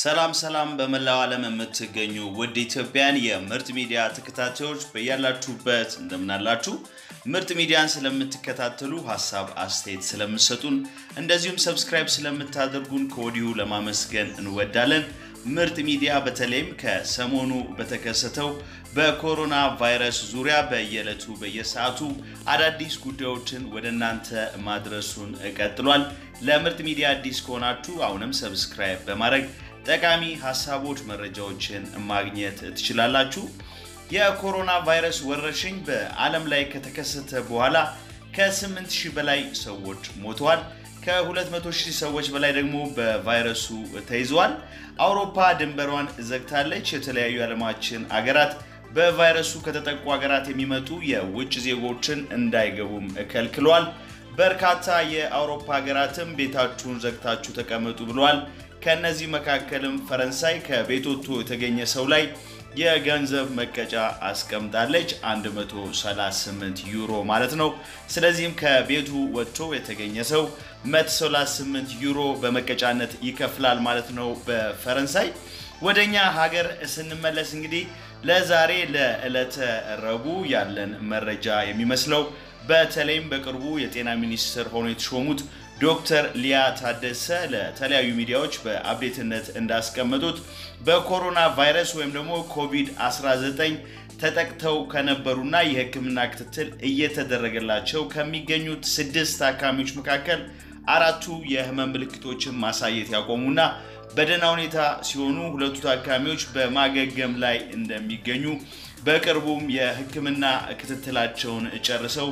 ሰላም ሰላም በመላው ዓለም የምትገኙ ውድ ኢትዮጵያን የምርጥ ሚዲያ ተከታታዮች በያላችሁበት እንደምናላችሁ። ምርጥ ሚዲያን ስለምትከታተሉ ሀሳብ አስተያየት ስለምትሰጡን እንደዚሁም ሰብስክራይብ ስለምታደርጉን ከወዲሁ ለማመስገን እንወዳለን። ምርጥ ሚዲያ በተለይም ከሰሞኑ በተከሰተው በኮሮና ቫይረስ ዙሪያ በየዕለቱ በየሰዓቱ አዳዲስ ጉዳዮችን ወደ እናንተ ማድረሱን ቀጥሏል። ለምርጥ ሚዲያ አዲስ ከሆናችሁ አሁንም ሰብስክራይብ በማድረግ ጠቃሚ ሀሳቦች፣ መረጃዎችን ማግኘት ትችላላችሁ። የኮሮና ቫይረስ ወረርሽኝ በዓለም ላይ ከተከሰተ በኋላ ከ8 ሺህ በላይ ሰዎች ሞተዋል። ከ200 ሺህ ሰዎች በላይ ደግሞ በቫይረሱ ተይዘዋል። አውሮፓ ድንበሯን ዘግታለች። የተለያዩ የዓለማችን አገራት በቫይረሱ ከተጠቁ ሀገራት የሚመጡ የውጭ ዜጎችን እንዳይገቡም ከልክለዋል። በርካታ የአውሮፓ ሀገራትም ቤታችሁን ዘግታችሁ ተቀመጡ ብለዋል። ከእነዚህ መካከልም ፈረንሳይ ከቤት ወጥቶ የተገኘ ሰው ላይ የገንዘብ መቀጫ አስቀምጣለች 138 ዩሮ ማለት ነው። ስለዚህም ከቤቱ ወጥቶ የተገኘ ሰው 138 ዩሮ በመቀጫነት ይከፍላል ማለት ነው በፈረንሳይ። ወደኛ ሀገር ስንመለስ እንግዲህ ለዛሬ ለዕለተ ረቡዕ ያለን መረጃ የሚመስለው በተለይም በቅርቡ የጤና ሚኒስትር ሆኖ የተሾሙት ዶክተር ሊያ ታደሰ ለተለያዩ ሚዲያዎች በአብዴትነት እንዳስቀመጡት በኮሮና ቫይረስ ወይም ደግሞ ኮቪድ-19 ተጠቅተው ከነበሩና የሕክምና ክትትል እየተደረገላቸው ከሚገኙት ስድስት ታካሚዎች መካከል አራቱ የህመም ምልክቶችን ማሳየት ያቆሙና በደህና ሁኔታ ሲሆኑ ሁለቱ ታካሚዎች በማገገም ላይ እንደሚገኙ በቅርቡም የሕክምና ክትትላቸውን ጨርሰው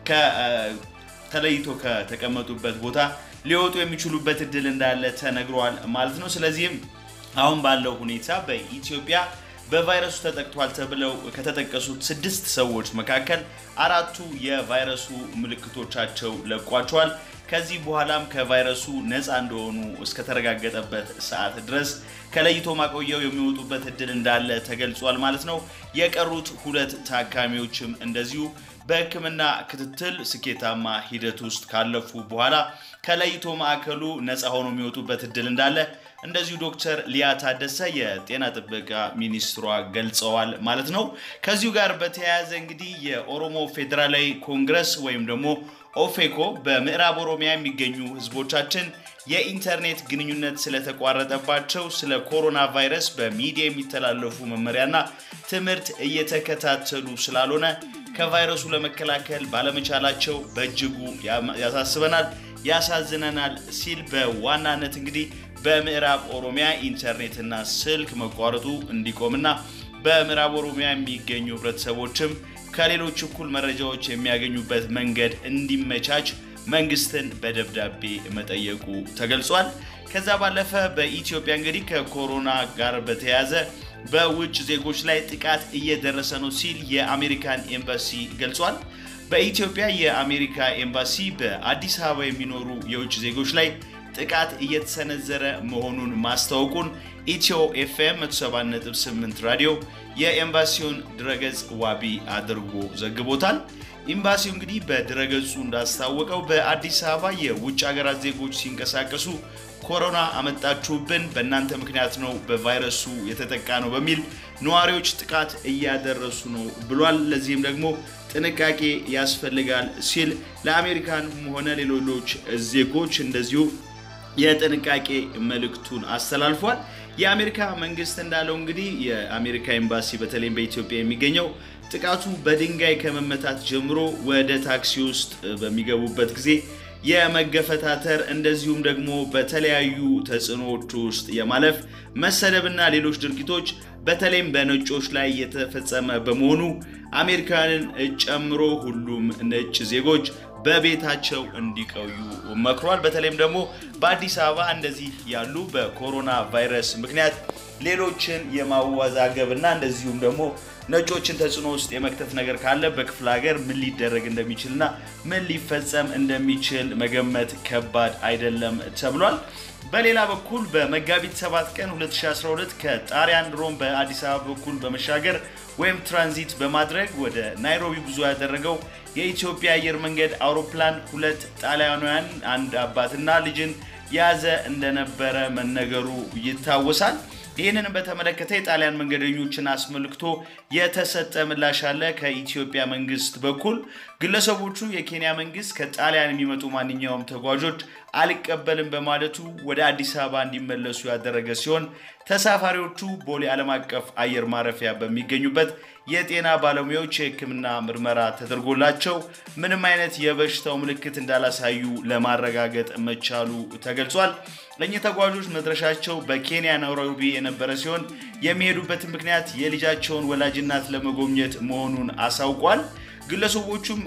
ተለይቶ ከተቀመጡበት ቦታ ሊወጡ የሚችሉበት እድል እንዳለ ተነግሯል ማለት ነው። ስለዚህም አሁን ባለው ሁኔታ በኢትዮጵያ በቫይረሱ ተጠቅቷል ተብለው ከተጠቀሱት ስድስት ሰዎች መካከል አራቱ የቫይረሱ ምልክቶቻቸው ለቋቸዋል። ከዚህ በኋላም ከቫይረሱ ነፃ እንደሆኑ እስከተረጋገጠበት ሰዓት ድረስ ከለይቶ ማቆያው የሚወጡበት እድል እንዳለ ተገልጿል ማለት ነው። የቀሩት ሁለት ታካሚዎችም እንደዚሁ በሕክምና ክትትል ስኬታማ ሂደት ውስጥ ካለፉ በኋላ ከለይቶ ማዕከሉ ነፃ ሆኖ የሚወጡበት እድል እንዳለ እንደዚሁ ዶክተር ሊያ ታደሰ የጤና ጥበቃ ሚኒስትሯ ገልጸዋል ማለት ነው። ከዚሁ ጋር በተያያዘ እንግዲህ የኦሮሞ ፌዴራላዊ ኮንግረስ ወይም ደግሞ ኦፌኮ በምዕራብ ኦሮሚያ የሚገኙ ህዝቦቻችን የኢንተርኔት ግንኙነት ስለተቋረጠባቸው ስለ ኮሮና ቫይረስ በሚዲያ የሚተላለፉ መመሪያና ትምህርት እየተከታተሉ ስላልሆነ ከቫይረሱ ለመከላከል ባለመቻላቸው በእጅጉ ያሳስበናል፣ ያሳዝነናል ሲል በዋናነት እንግዲህ በምዕራብ ኦሮሚያ ኢንተርኔትና ስልክ መቋረጡ እንዲቆምና በምዕራብ ኦሮሚያ የሚገኙ ህብረተሰቦችም ከሌሎች እኩል መረጃዎች የሚያገኙበት መንገድ እንዲመቻች መንግስትን በደብዳቤ መጠየቁ ተገልጿል። ከዛ ባለፈ በኢትዮጵያ እንግዲህ ከኮሮና ጋር በተያያዘ በውጭ ዜጎች ላይ ጥቃት እየደረሰ ነው ሲል የአሜሪካን ኤምባሲ ገልጿል። በኢትዮጵያ የአሜሪካ ኤምባሲ በአዲስ አበባ የሚኖሩ የውጭ ዜጎች ላይ ጥቃት እየተሰነዘረ መሆኑን ማስታወቁን ኢትዮ ኤፍኤም 178 ራዲዮ የኤምባሲውን ድረገጽ ዋቢ አድርጎ ዘግቦታል። ኤምባሲው እንግዲህ በድረገጹ እንዳስታወቀው በአዲስ አበባ የውጭ ሀገራት ዜጎች ሲንቀሳቀሱ ኮሮና አመጣችሁብን፣ በእናንተ ምክንያት ነው በቫይረሱ የተጠቃ ነው በሚል ነዋሪዎች ጥቃት እያደረሱ ነው ብሏል። ለዚህም ደግሞ ጥንቃቄ ያስፈልጋል ሲል ለአሜሪካንም ሆነ ሌሎች ዜጎች እንደዚሁ የጥንቃቄ መልእክቱን አስተላልፏል። የአሜሪካ መንግስት እንዳለው እንግዲህ የአሜሪካ ኤምባሲ በተለይም በኢትዮጵያ የሚገኘው ጥቃቱ በድንጋይ ከመመታት ጀምሮ ወደ ታክሲ ውስጥ በሚገቡበት ጊዜ የመገፈታተር እንደዚሁም ደግሞ በተለያዩ ተጽዕኖዎች ውስጥ የማለፍ መሰደብና ሌሎች ድርጊቶች በተለይም በነጮች ላይ የተፈጸመ በመሆኑ አሜሪካንን ጨምሮ ሁሉም ነጭ ዜጎች በቤታቸው እንዲቆዩ መክሯል። በተለይም ደግሞ በአዲስ አበባ እንደዚህ ያሉ በኮሮና ቫይረስ ምክንያት ሌሎችን የማወዛገብ እና እንደዚሁም ደግሞ ነጮችን ተጽዕኖ ውስጥ የመክተት ነገር ካለ በክፍለ ሀገር ምን ሊደረግ እንደሚችልና ምን ሊፈጸም እንደሚችል መገመት ከባድ አይደለም ተብሏል። በሌላ በኩል በመጋቢት 7 ቀን 2012 ከጣሊያን ሮም በአዲስ አበባ በኩል በመሻገር ወይም ትራንዚት በማድረግ ወደ ናይሮቢ ጉዞ ያደረገው የኢትዮጵያ አየር መንገድ አውሮፕላን ሁለት ጣሊያናውያን አንድ አባትና ልጅን የያዘ እንደነበረ መነገሩ ይታወሳል። ይህንንም በተመለከተ የጣሊያን መንገደኞችን አስመልክቶ የተሰጠ ምላሽ አለ ከኢትዮጵያ መንግስት በኩል። ግለሰቦቹ የኬንያ መንግስት ከጣሊያን የሚመጡ ማንኛውም ተጓዦች አልቀበልም በማለቱ ወደ አዲስ አበባ እንዲመለሱ ያደረገ ሲሆን ተሳፋሪዎቹ ቦሌ ዓለም አቀፍ አየር ማረፊያ በሚገኙበት የጤና ባለሙያዎች የሕክምና ምርመራ ተደርጎላቸው ምንም አይነት የበሽታው ምልክት እንዳላሳዩ ለማረጋገጥ መቻሉ ተገልጿል። እኚህ ተጓዦች መድረሻቸው በኬንያ ናይሮቢ የነበረ ሲሆን የሚሄዱበትን ምክንያት የልጃቸውን ወላጅናት ለመጎብኘት መሆኑን አሳውቋል። ግለሰቦቹም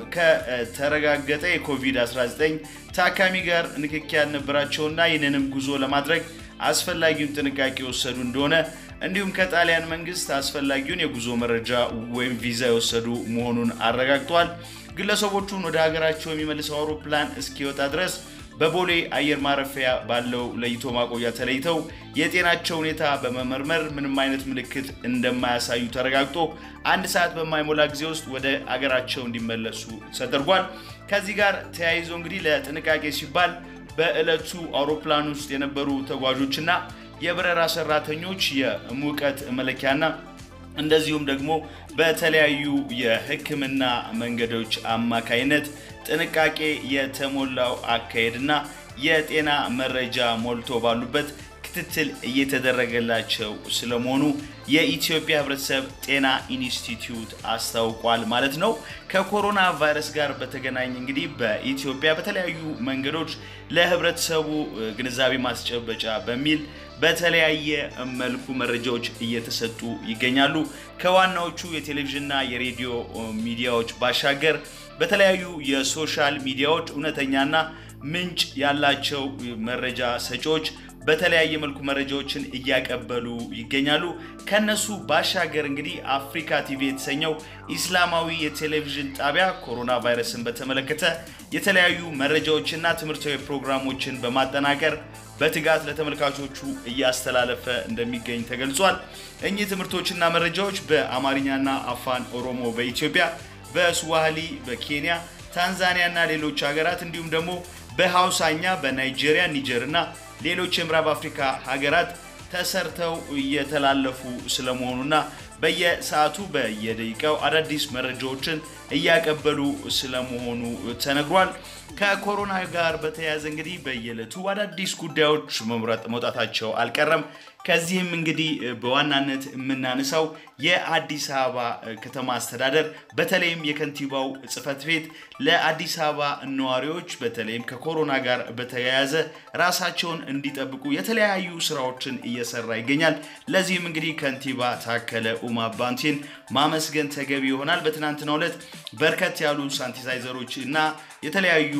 ከተረጋገጠ የኮቪድ-19 ታካሚ ጋር ንክኪ ያልነበራቸውና ይህንንም ጉዞ ለማድረግ አስፈላጊውን ጥንቃቄ የወሰዱ እንደሆነ እንዲሁም ከጣሊያን መንግስት አስፈላጊውን የጉዞ መረጃ ወይም ቪዛ የወሰዱ መሆኑን አረጋግጧል። ግለሰቦቹን ወደ ሀገራቸው የሚመልሰው አውሮፕላን እስኪወጣ ድረስ በቦሌ አየር ማረፊያ ባለው ለይቶ ማቆያ ተለይተው የጤናቸው ሁኔታ በመመርመር ምንም አይነት ምልክት እንደማያሳዩ ተረጋግጦ አንድ ሰዓት በማይሞላ ጊዜ ውስጥ ወደ አገራቸው እንዲመለሱ ተደርጓል። ከዚህ ጋር ተያይዞ እንግዲህ ለጥንቃቄ ሲባል በዕለቱ አውሮፕላን ውስጥ የነበሩ ተጓዦችና የበረራ ሰራተኞች የሙቀት መለኪያና እንደዚሁም ደግሞ በተለያዩ የሕክምና መንገዶች አማካይነት ጥንቃቄ የተሞላው አካሄድና የጤና መረጃ ሞልቶ ባሉበት ክትትል እየተደረገላቸው ስለመሆኑ የኢትዮጵያ ሕብረተሰብ ጤና ኢንስቲትዩት አስታውቋል ማለት ነው። ከኮሮና ቫይረስ ጋር በተገናኘ እንግዲህ በኢትዮጵያ በተለያዩ መንገዶች ለህብረተሰቡ ግንዛቤ ማስጨበጫ በሚል በተለያየ መልኩ መረጃዎች እየተሰጡ ይገኛሉ። ከዋናዎቹ የቴሌቪዥንና የሬዲዮ ሚዲያዎች ባሻገር በተለያዩ የሶሻል ሚዲያዎች እውነተኛና ምንጭ ያላቸው መረጃ ሰጪዎች በተለያየ መልኩ መረጃዎችን እያቀበሉ ይገኛሉ። ከነሱ ባሻገር እንግዲህ አፍሪካ ቲቪ የተሰኘው ኢስላማዊ የቴሌቪዥን ጣቢያ ኮሮና ቫይረስን በተመለከተ የተለያዩ መረጃዎችና ትምህርታዊ ፕሮግራሞችን በማጠናቀር በትጋት ለተመልካቾቹ እያስተላለፈ እንደሚገኝ ተገልጿል። እኚህ ትምህርቶችና መረጃዎች በአማርኛና አፋን ኦሮሞ በኢትዮጵያ፣ በስዋሂሊ በኬንያ፣ ታንዛኒያ እና ሌሎች ሀገራት እንዲሁም ደግሞ በሀውሳኛ በናይጄሪያ፣ ኒጀር እና ሌሎች የምዕራብ አፍሪካ ሀገራት ተሰርተው እየተላለፉ ስለመሆኑና በየሰዓቱ በየደቂቃው አዳዲስ መረጃዎችን እያቀበሉ ስለመሆኑ ተነግሯል። ከኮሮና ጋር በተያያዘ እንግዲህ በየዕለቱ አዳዲስ ጉዳዮች መምረጥ መውጣታቸው አልቀረም። ከዚህም እንግዲህ በዋናነት የምናነሳው የአዲስ አበባ ከተማ አስተዳደር በተለይም የከንቲባው ጽሕፈት ቤት ለአዲስ አበባ ነዋሪዎች በተለይም ከኮሮና ጋር በተያያዘ ራሳቸውን እንዲጠብቁ የተለያዩ ስራዎችን እየሰራ ይገኛል። ለዚህም እንግዲህ ከንቲባ ታከለ ኡማ ባንቴን ማመስገን ተገቢ ይሆናል። በትናንትናው ዕለት በርከት ያሉ ሳኒታይዘሮች እና የተለያዩ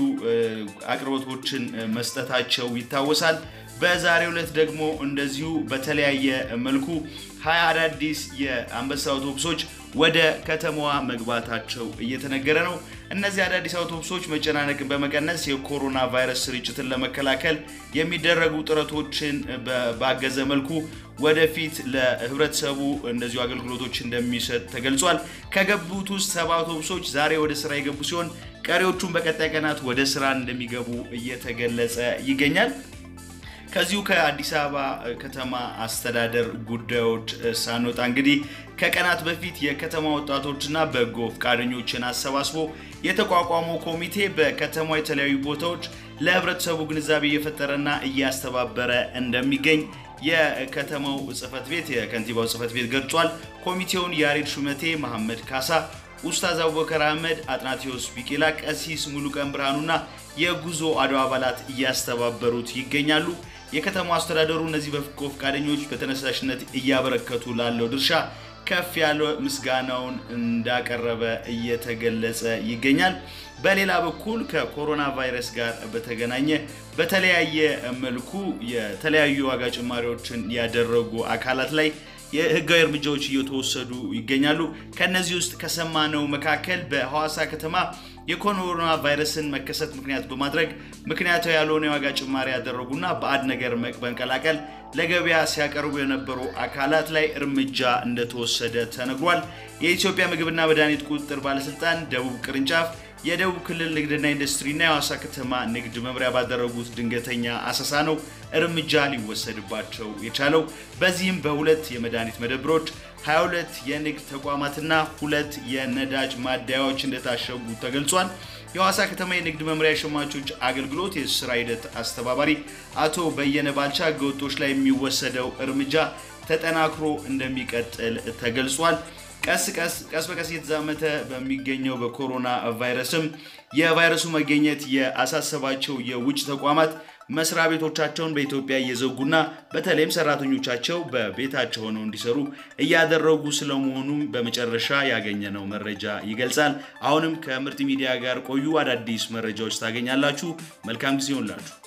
አቅርቦቶችን መስጠታቸው ይታወሳል። በዛሬው ዕለት ደግሞ እንደዚሁ በተለያየ መልኩ ሀያ አዳዲስ የአንበሳ አውቶቡሶች ወደ ከተማዋ መግባታቸው እየተነገረ ነው። እነዚህ አዳዲስ አውቶቡሶች መጨናነቅን በመቀነስ የኮሮና ቫይረስ ስርጭትን ለመከላከል የሚደረጉ ጥረቶችን ባገዘ መልኩ ወደፊት ለህብረተሰቡ እንደዚሁ አገልግሎቶች እንደሚሰጥ ተገልጿል። ከገቡት ውስጥ ሰባ አውቶቡሶች ዛሬ ወደ ስራ የገቡ ሲሆን ቀሪዎቹም በቀጣይ ቀናት ወደ ስራ እንደሚገቡ እየተገለጸ ይገኛል። ከዚሁ ከአዲስ አበባ ከተማ አስተዳደር ጉዳዮች ሳንወጣ እንግዲህ ከቀናት በፊት የከተማ ወጣቶችና በጎ ፈቃደኞችን አሰባስቦ የተቋቋመው ኮሚቴ በከተማ የተለያዩ ቦታዎች ለህብረተሰቡ ግንዛቤ እየፈጠረና እያስተባበረ እንደሚገኝ የከተማው ጽህፈት ቤት የከንቲባው ጽህፈት ቤት ገልጿል። ኮሚቴውን ያሬድ ሹመቴ፣ መሐመድ ካሳ፣ ኡስታዝ አቡበከር አህመድ፣ አጥናቴዎስ ቢቄላ፣ ቀሲስ ሙሉቀን ብርሃኑና የጉዞ አድዋ አባላት እያስተባበሩት ይገኛሉ። የከተማው አስተዳደሩ እነዚህ በጎ ፈቃደኞች በተነሳሽነት እያበረከቱ ላለው ድርሻ ከፍ ያለ ምስጋናውን እንዳቀረበ እየተገለጸ ይገኛል። በሌላ በኩል ከኮሮና ቫይረስ ጋር በተገናኘ በተለያየ መልኩ የተለያዩ ዋጋ ጭማሪዎችን ያደረጉ አካላት ላይ የህጋዊ እርምጃዎች እየተወሰዱ ይገኛሉ። ከነዚህ ውስጥ ከሰማነው መካከል በሐዋሳ ከተማ የኮሮና ቫይረስን መከሰት ምክንያት በማድረግ ምክንያታዊ ያልሆነ የዋጋ ጭማሪ ያደረጉና ባዕድ ነገር በመቀላቀል ለገበያ ሲያቀርቡ የነበሩ አካላት ላይ እርምጃ እንደተወሰደ ተነግሯል። የኢትዮጵያ ምግብና መድኃኒት ቁጥጥር ባለስልጣን ደቡብ ቅርንጫፍ የደቡብ ክልል ንግድና ኢንዱስትሪና የሐዋሳ ከተማ ንግድ መምሪያ ባደረጉት ድንገተኛ አሰሳ ነው እርምጃ ሊወሰድባቸው የቻለው። በዚህም በሁለት የመድኃኒት መደብሮች 22 የንግድ ተቋማትና ሁለት የነዳጅ ማደያዎች እንደታሸጉ ተገልጿል። የሐዋሳ ከተማ የንግድ መምሪያ የሸማቾች አገልግሎት የስራ ሂደት አስተባባሪ አቶ በየነ ባልቻ ህገወጦች ላይ የሚወሰደው እርምጃ ተጠናክሮ እንደሚቀጥል ተገልጿል። ቀስ ቀስ ቀስ በቀስ እየተዛመተ በሚገኘው በኮሮና ቫይረስም የቫይረሱ መገኘት የአሳሰባቸው የውጭ ተቋማት መስሪያ ቤቶቻቸውን በኢትዮጵያ እየዘጉና በተለይም ሰራተኞቻቸው በቤታቸው ሆነው እንዲሰሩ እያደረጉ ስለመሆኑም በመጨረሻ ያገኘነው መረጃ ይገልጻል። አሁንም ከምርጥ ሚዲያ ጋር ቆዩ። አዳዲስ መረጃዎች ታገኛላችሁ። መልካም ጊዜ ይሆንላችሁ።